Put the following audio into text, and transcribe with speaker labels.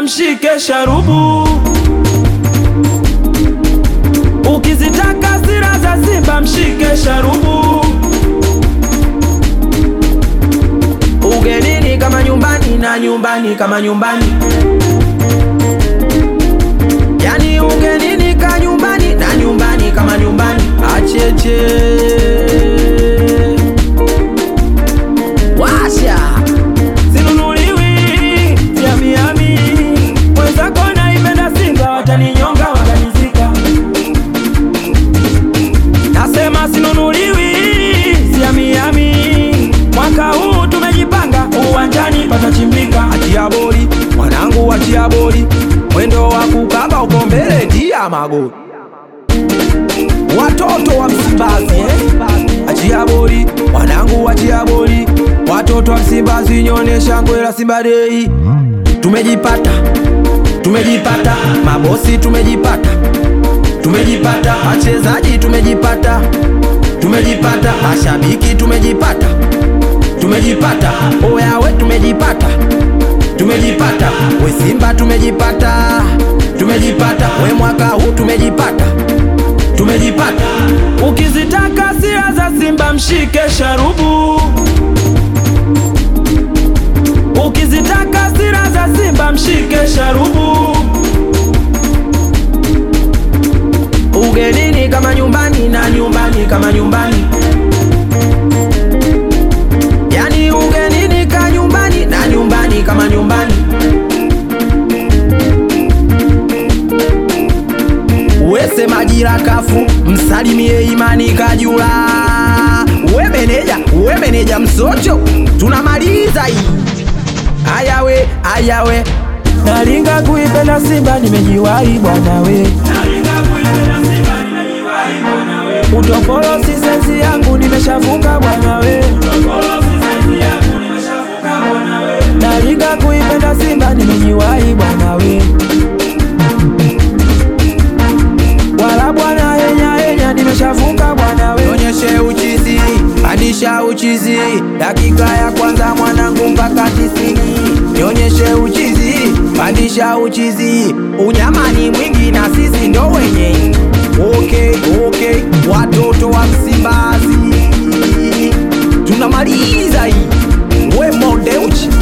Speaker 1: mshike sharubu. Ukizitaka sira za Simba mshike sharubu. Ugenini kama nyumbani na nyumbani kama nyumbani, yani ugenini ka nyumbani na nyumbani kama nyumbani. Acheche washa sinunuliwi vya miami, mwenzako naipenda Simba, wataninyonga watanizika. Nasema sinunuliwi vya miami, mwaka huu tumejipanga, uwanjani patachimbika. Achia boli mwanangu, achia boli, mwendo wa kukaba uko mbele, tia magoli watoto wa Msimbazi eh? Achia boli wanangu, achia boli watoto wa Msimbazi, nyonyesha ngwe la Simba Dei. Tumejipata, tumejipata mabosi, tumejipata, tumejipata wachezaji, tumejipata, tumejipata mashabiki, tumejipata, tumejipata oyawe, tumejipata, tumejipata we Simba, tumejipata, tumejipata we mwaka huu tumejipata tumejipata. Ukizitaka sira za Simba mshike sharubu. Ukizitaka sira za Simba mshike sharubu. Ugenini kama nyumbani na nyumbani kama nyumbani, yani ugenini ka nyumbani na nyumbani kama nyumbani. Wese majira kafu msalimie Imani Kajula. We meneja, we meneja Msocho, tunamaliza hii. Ayawe, ayawe, nalinga kuipenda Simba, nimejiwahi bwana we. Utopolo si sensi yangu, nimeshavuka bwana we. Nalinga kuipenda Simba, nimejiwahi bwana we. wala bwana henya henya, nimeshavuka bwana we. Onyeshe uchizi, pandisha uchizi, dakika ya kwanza mwanangu mpaka tisini. Nionyeshe uchizi, pandisha uchizi, unyamani mwingi na sisi ndo wenye. Okay, okay, watoto wa Msimbazi tunamaliza hii, we Modeuchi